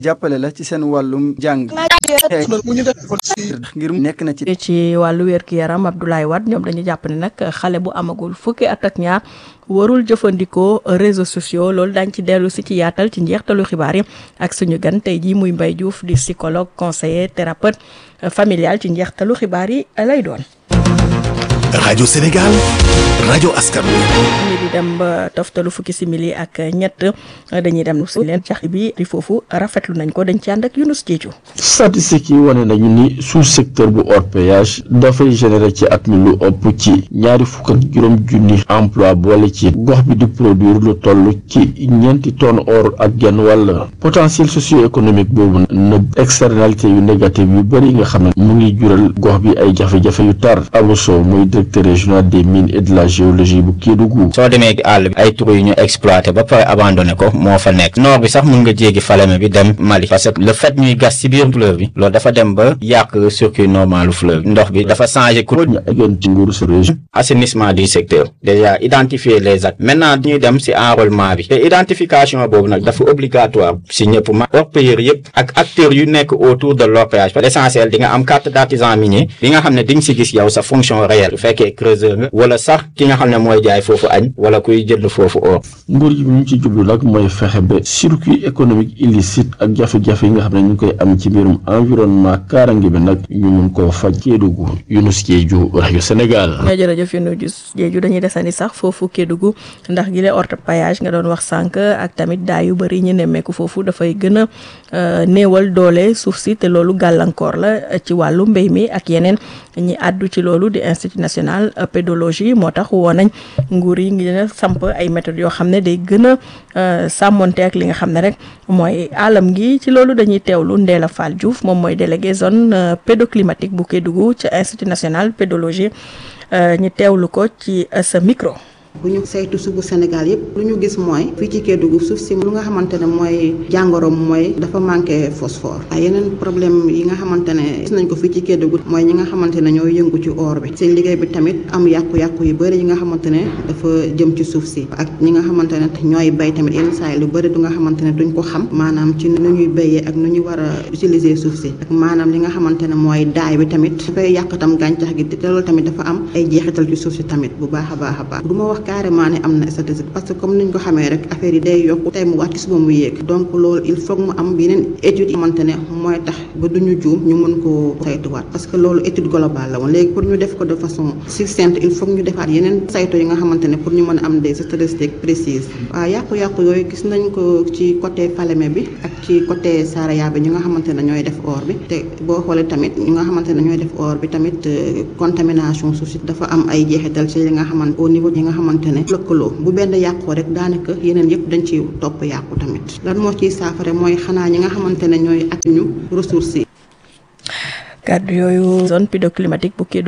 jàppale la ci seen wàllum jàng ngir nekk na ci ci wàllu wér-gu-yaram Abdoulaye Wade ñoom dañu jàpp ne nag xale bu amagul fukki at ak ñaar warul jëfandikoo réseaux sociaux loolu dañ ci dellu si ci yaatal ci njeextalu xibaar yi ak suñu gan tey jii muy Mbaye Diouf di psychologue conseiller thérapeute familial ci njeextalu xibaar yi lay doon. rajo Sénégal rajo askan wi. ñu di dem ba toftalu fukki simili ak ñett dañuy dem si leen cax bi di foofu rafetlu nañ ko dañ ci ànd ak Younous Diédhiou. statistiques yi wane nañu ni sous secteur bu hors péage dafay générer ci at mi lu ëpp ci ñaari fukk ak juróom junni emploi boole ci gox bi di produire lu toll ci ñeenti tonnes or ak genn wàll potentiel socio-économique boobu na externalité yu négative yu bëri yi nga xam ne mu ngi jural gox bi ay jafe-jafe yu tar Abou Sow muy directeur régional des mines et de la géologie bu Kédougou. soo demee àll bi ay trou yu ñu exploité ba pare abandonné ko moo fa nekk nord bi sax mun nga jéggi Falémé bi dem Mali parce que le fait ñuy gas ci biir fleuve bi loolu dafa dem ba yàq circuit normalu fleuve ndox bi dafa changé cours ñu eggoon ci nguuru sa région. assainissement du secteur déjà identifier les actes maintenant ñuy dem ci enrôlement bi te identification boobu nag dafa obligatoire ci ñëpp ma orpailleurs yëpp ak acteurs yu nekk autour de l'orpaillage parce que l'essentiel di nga am carte d'artisan minier bi nga xam ne di nga ci gis yow sa fonction réelle bu fekkee creuseur nga wala sax ki nga xam ne mooy jaay foofu añ wala kuy jënd foofu or nguur gi bi ñu ci jublu nag mooy fexe ba circuit économique illicite ak jafe-jafe yi nga xam ne ñu ngi koy am ci mbirum environnement kaarange bi nag ñu mun koo faj Kédougou Younous Diédhiou rajo Sénégal. nga jërëjëf Younous Diédhiou dañuy desandi sax foofu Kédougou ndax gi lee orpaillage nga doon wax sànq ak tamit daa yu bëri ñu nemmeeku foofu dafay gën a néewal doole suuf si te loolu gàllankoor la ci wàllu mbéy mi ak yeneen ñi àddu ci loolu di institut national pédologie moo tax woo nañ nguur yi ngi leen samp ay méthodes yoo xam ne day gën a sàmmonte ak li nga xam ne rek mooy alam gi ci loolu dañuy teewlu Ndéla Fall Diouf moom mooy délégué zone pédoclimatique bu Kédougou ca institut national pédologie ñu teewlu ko ci sa micro. bu ñu saytu suufu Sénégal yëpp lu ñu gis mooy fii ci Kédougou suuf si lu nga xamante ne mooy jàngoroom mooy dafa manqué phosphore ay yeneen problème yi nga xamante ne gis nañ ko fii ci Kédougou mooy ñi nga xamante ne ñoo yëngu ci or bi seen liggéey bi tamit am yàqu-yàqu yu bëri yi nga xamante ne dafa jëm ci suuf si ak ñi nga xamante ne ñooy bay tamit yenn saa yi lu bëri du nga xamante ne duñ ko xam maanaam ci nu ñuy béyee ak nu ñu war a utiliser suuf si ak maanaam li nga xamante ne mooy daay bi tamit dafay yàq tam gàncax gi te loolu tamit dafa am ay jeexital ci suuf si tamit bu baax a baax a baax du ma wax carrément ne am na statistique parce que comme niñ ko xamee rek affaire yi day yokku tey mu wàcc suba mu yéeg donc loolu il faut mu am yeneen études yi xamante ne mooy tax ba duñu juum ñu mën koo saytuwaat parce que loolu étude globale la woon léegi pour ñu def ko de façon succincte il faut ñu defaat yeneen saytu yi nga xamante ne pour ñu mën a am des statistiques précises waaw yàqu-yàqu yooyu gis nañ ko ci côté Falémé bi ak ci côté Saraya bi ñu nga xamante ne ñooy def or bi te boo xoolee tamit ñu nga xamante ne ñooy def or bi tamit contamination suuf si dafa am ay jeexital ci li nga xamante au niveau yi nga xamante ne lëkkaloo bu benn yàqoo rek daanaka yeneen yëpp dañ ci topp yàqu tamit lan moo ciy saafara mooy xanaa ñi nga xamante ne ñooy ak ñu ressources yi kàddu yooyu zone pédoclimatique bu Kédougou